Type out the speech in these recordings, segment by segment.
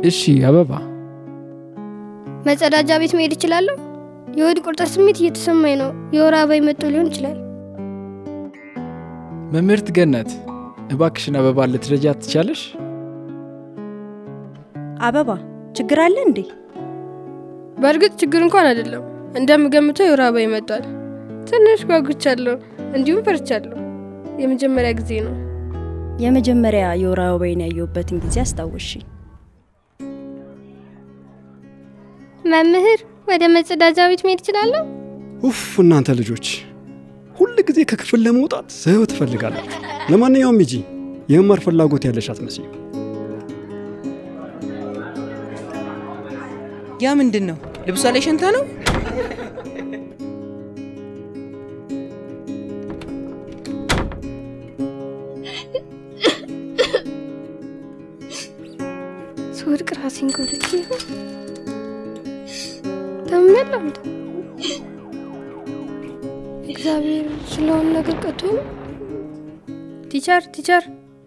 እሺ አበባ መጸዳጃ ቤት መሄድ እችላለሁ? የሆድ ቁርጠት ስሜት እየተሰማኝ ነው። የወር አበባ መጥቶ ሊሆን ይችላል። መምህርት ገነት እባክሽን አበባ ልትረጃት ትቻለሽ? አበባ ችግር አለ እንዴ? በእርግጥ ችግር እንኳን አይደለም። እንደምገምተው የወር አበባ ይመጣል። ትንሽ ጓጉቻለሁ፣ እንዲሁም ፈርቻለሁ። የመጀመሪያ ጊዜ ነው። የመጀመሪያ የወር አበባዬን ያየሁበትን ጊዜ አስታወሽ። መምህር ወደ መጸዳጃ ቤት መሄድ እችላለሁ? ኡፍ እናንተ ልጆች ሁል ጊዜ ከክፍል ለመውጣት ስህብ ትፈልጋላችሁ። ለማንኛውም ሂጂ፣ የመማር ፍላጎት ያለሽ አትመስይም። ያ ምንድን ነው? ልብሷ ላይ ሸንታ ነው? ስወድቅ ራሴን ጎድቼ ይሆን? ታምሜያለሁ እንዴ? እግዚአብሔር ስለሆነ ነገር ቀጥቶ ነው? ቲቸር ቲቸር፣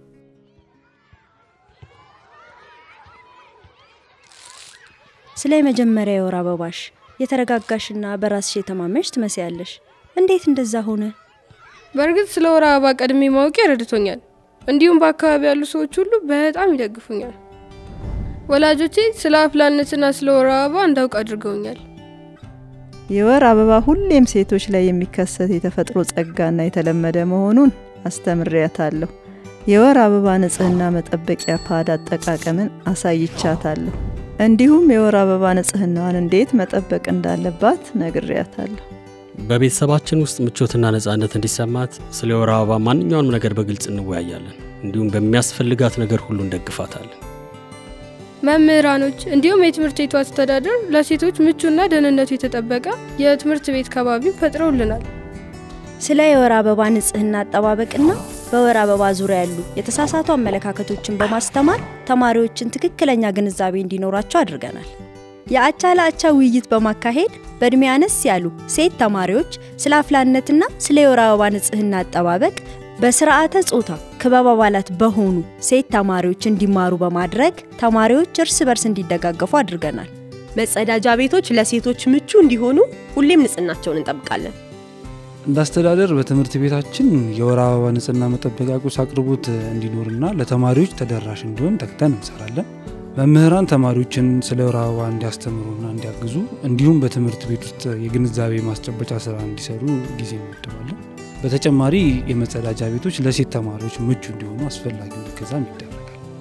ስለ የመጀመሪያ የወር አበባሽ የተረጋጋሽና በራስሽ የተማመንሽ ትመስያለሽ። እንዴት እንደዛ ሆነ? በእርግጥ ስለ ወር አበባ ቀድሜ ማወቄ ረድቶኛል። እንዲሁም በአካባቢ ያሉ ሰዎች ሁሉ በጣም ይደግፉኛል። ወላጆቼ ስለ አፍላነትና ስለ ወር አበባ እንዳውቅ አድርገውኛል። የወር አበባ ሁሌም ሴቶች ላይ የሚከሰት የተፈጥሮ ጸጋና የተለመደ መሆኑን አስተምሬያታለሁ። የወር አበባ ንጽህና መጠበቂያ ፓድ አጠቃቀምን አሳይቻታለሁ። እንዲሁም የወር አበባ ንጽህናዋን እንዴት መጠበቅ እንዳለባት ነግሬያታለሁ። በቤተሰባችን ውስጥ ምቾትና ነጻነት እንዲሰማት ስለ የወር አበባ ማንኛውንም ነገር በግልጽ እንወያያለን። እንዲሁም በሚያስፈልጋት ነገር ሁሉ እንደግፋታለን። መምህራኖች እንዲሁም የትምህርት ቤቱ አስተዳደር ለሴቶች ምቹና ደህንነቱ የተጠበቀ የትምህርት ቤት ከባቢ ፈጥረውልናል። ስለ የወር አበባ ንጽህና አጠባበቅና በወር አበባ ዙሪያ ያሉ የተሳሳቱ አመለካከቶችን በማስተማር ተማሪዎችን ትክክለኛ ግንዛቤ እንዲኖራቸው አድርገናል። የአቻ ለአቻ ውይይት በማካሄድ በእድሜ አነስ ያሉ ሴት ተማሪዎች ስለ አፍላነትና ስለ የወር አበባ ንጽህና አጠባበቅ በስርዓተ ጾታ ክበብ አባላት በሆኑ ሴት ተማሪዎች እንዲማሩ በማድረግ ተማሪዎች እርስ በርስ እንዲደጋገፉ አድርገናል። መጸዳጃ ቤቶች ለሴቶች ምቹ እንዲሆኑ ሁሌም ንጽህናቸውን እንጠብቃለን። እንደ አስተዳደር በትምህርት ቤታችን የወር አበባ ንጽህና መጠበቂያ ቁስ አቅርቦት እንዲኖርና ለተማሪዎች ተደራሽ እንዲሆን ተግተን እንሰራለን። መምህራን ተማሪዎችን ስለ ወር አበባ እንዲያስተምሩና እንዲያግዙ እንዲሁም በትምህርት ቤት ውስጥ የግንዛቤ ማስጨበጫ ስራ እንዲሰሩ ጊዜ እንመድባለን። በተጨማሪ የመጸዳጃ ቤቶች ለሴት ተማሪዎች ምቹ እንዲሆኑ አስፈላጊውን እገዛም ይደረጋል።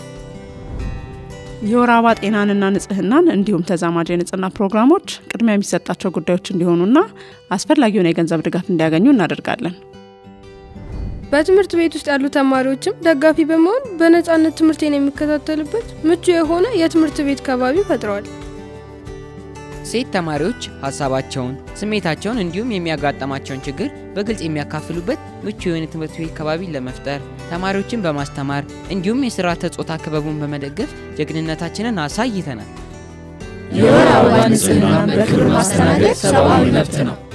የወር አበባ ጤናንና ንጽህናን እንዲሁም ተዛማጅ የንጽህና ፕሮግራሞች ቅድሚያ የሚሰጣቸው ጉዳዮች እንዲሆኑና አስፈላጊውን የገንዘብ ድጋፍ እንዲያገኙ እናደርጋለን። በትምህርት ቤት ውስጥ ያሉ ተማሪዎችም ደጋፊ በመሆን በነጻነት ትምህርቴን የሚከታተልበት ምቹ የሆነ የትምህርት ቤት ከባቢ ፈጥረዋል። ሴት ተማሪዎች ሀሳባቸውን፣ ስሜታቸውን እንዲሁም የሚያጋጠማቸውን ችግር በግልጽ የሚያካፍሉበት ምቹ የሆነ ትምህርት ቤት ከባቢ ለመፍጠር ተማሪዎችን በማስተማር እንዲሁም የስርዓተ ጾታ ክበቡን በመደገፍ ጀግንነታችንን አሳይተናል። የወር አበባ ንጽህናን በክብር ማስተናገድ ሰብአዊ መብት ነው።